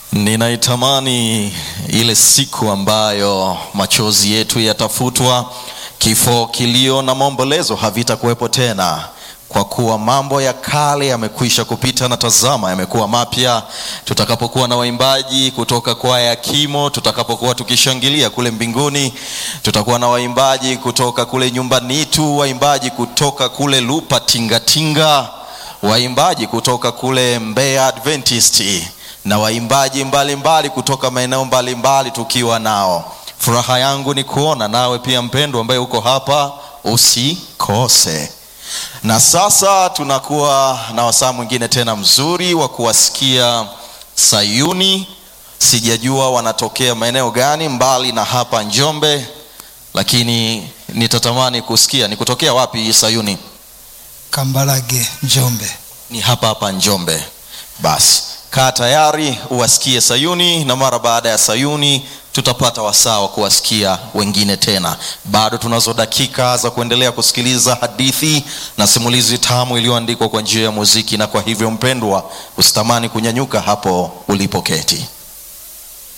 Ninaitamani ile siku ambayo machozi yetu yatafutwa, kifo, kilio na maombolezo havitakuwepo tena, kwa kuwa mambo ya kale yamekwisha kupita na tazama, yamekuwa mapya. Tutakapokuwa na waimbaji kutoka kwaya ya Kimo, tutakapokuwa tukishangilia kule mbinguni, tutakuwa na waimbaji kutoka kule nyumbani tu, waimbaji kutoka kule Lupa Tingatinga, waimbaji kutoka kule Mbeya Adventist na waimbaji mbalimbali kutoka maeneo mbalimbali tukiwa nao. Furaha yangu ni kuona nawe pia mpendwa, ambaye uko hapa, usikose. Na sasa tunakuwa na wasaa mwingine tena mzuri wa kuwasikia Sayuni. Sijajua wanatokea maeneo gani mbali na hapa Njombe, lakini nitatamani kusikia ni kutokea wapi Sayuni. Kambarage, Njombe. Ni hapa hapa Njombe. Basi kaa tayari uwasikie Sayuni, na mara baada ya Sayuni tutapata wasaa wa kuwasikia wengine tena. Bado tunazo dakika za kuendelea kusikiliza hadithi na simulizi tamu iliyoandikwa kwa njia ya muziki, na kwa hivyo mpendwa, usitamani kunyanyuka hapo ulipoketi.